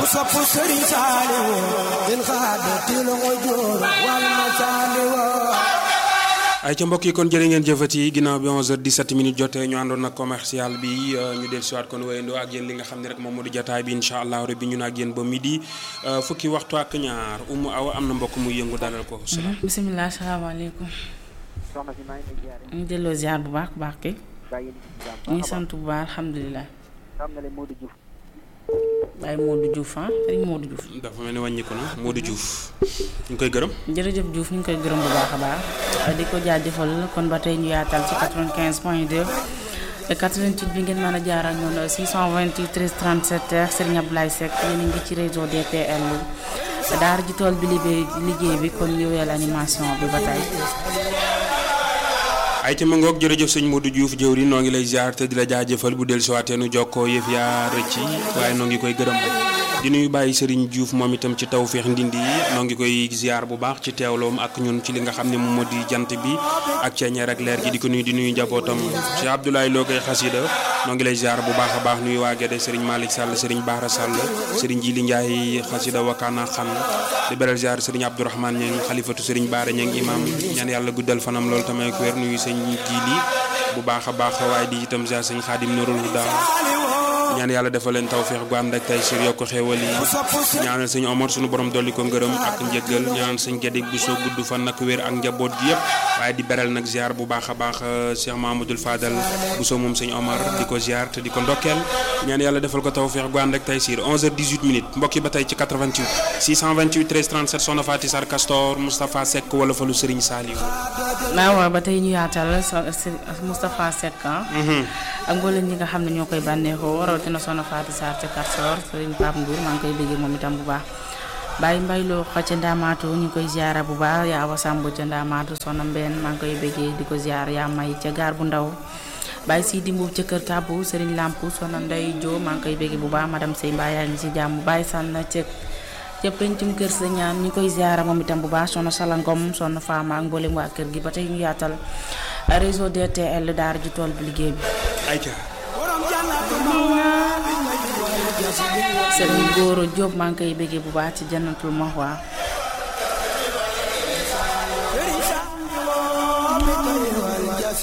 sopp sëriñ Saaliw din xaadatil ujur wal masaaliw ay ca mbokk yi kon jërë ngeen jëfati ginnaaw bi 11h17 minutes jotee ñu àndoon nag commercial bi ñu del siwaat kon wéyandoo ak yéen li nga xam ne rek moom moo di jotaay bi incha allah rabbi ñu ak yéen ba midi fukki waxtu ak ñaar umu awa am na mbokk muy yëngu dalal ko salaam bisimilah salaamaaleykum soxna si maa ngi lay ziare. ñu delloo ziar bu baax baax kay bàyyi yéen ci jàmm. ñu ngi sant bu baax alhamdulilah xam na le Modou Diouf. Baye Modou Diouf ah sëriñ Modou Diouf dafa mel ni wàññiku na Modou Diouf ñu ngi koy gërëm jërëjëf Diouf ñu ngi koy gërëm bu baax a baax di ko jaajëfal kon ba tey ñu yaatal ci 95 point 2 te 88 bi ngeen mën a jaar ak ñoom 628 13 37 Serigne Abdoulaye Seck yéen a ngi ci réseau DTL daara ji tool bi liggéey liggéey bi kon ñu weel animation bi ba tey ay ca ma ngoog jërëjëf sëñ Modou Diouf jëwri noo ngi lay ziar te di la jaajëfal bu del siwaatee nu jokkoo yëf yaa rëcc waaye noo ngi koy gërëm di nuyu bàyyi Serigne Diouf moom itam ci tawféex ndindi yi noo ngi koy ziar bu baax ci teewloom ak ñun ci li nga xam ne moom moo di jant bi ak ceeñeer ak leer gi di ko nuyu di nuyu njabootam ci Abdoulaye Lo koy xasida noo ngi lay ziar bu baax a baax nuyu waa Gede Serigne Malick Sall Serigne Bahra Sall Serigne Jili Ndiaye xasida wakaana xan di beral ziar Serigne Abdourahmane Ñeng xalifatu Serigne Baara Ñeng imam ñaan yàlla guddal fanam loolu tamay ko wér nuyu sëñ Jili bu baax a baax waaye di itam ziar sëñ Xaadim Nurul Huda ñaan yàlla defal leen tawféex gu ànd ak tay sir yokk xéewal yi ñaanal sëñ Omar sunu borom dolli ko ngërëm ak njëggal ñaanal sëñ Gede bu soo gudd fan nag wér ak njaboot gi yëpp waaye di beral nag ziar bu baax a baax Cheikh Mahamadoul Fadal bu soo moom sëñ Omar di ko ziar te di ko ndokkeel ñaan yàlla defal ko tawféex gu ànd ak tay sir 11h18 minutes mbokk yi ba tey ci 88 628 13 37 Soxna Faty Sarr Castor Moustapha Seck wala falu Serigne Saliou waaw waaw ba tey ñu yaatal Moustapha Seck ak mboolem ñi nga xam ne ñoo koy bànneexoo rawatina Soxna Faty Sarr ca Castor Serigne Pape Ndour maa ngi koy bëggee moom itam bu baax Baye Mbaye loo xa ca Ndaamaatu ñu ngi koy ziara bu baax yaa Awa Samb ca Ndaamaatu Soxna Mbène maa ngi koy bëggee di ko ziar yaa may ca gaar bu ndaw Baye Sidi Mbuub ca kër Kàbbu Serigne Lamp Soxna Ndey Jo maa ngi koy bëggee bu baax madame Sey Mbaye yaa ngi ci jàmm Baye Sànn ca ca pencum kër sa ñaan ñu koy ziara moom itam bu baax soxna Salangom soxna Fama ak mboolem waa kër gi ba tey ñu yaatal réseau DTL daara ji tool bi liggéey bi ayca Serigne Goro Diop maa ngi koy bëggee bu baax ci jannatul mahwa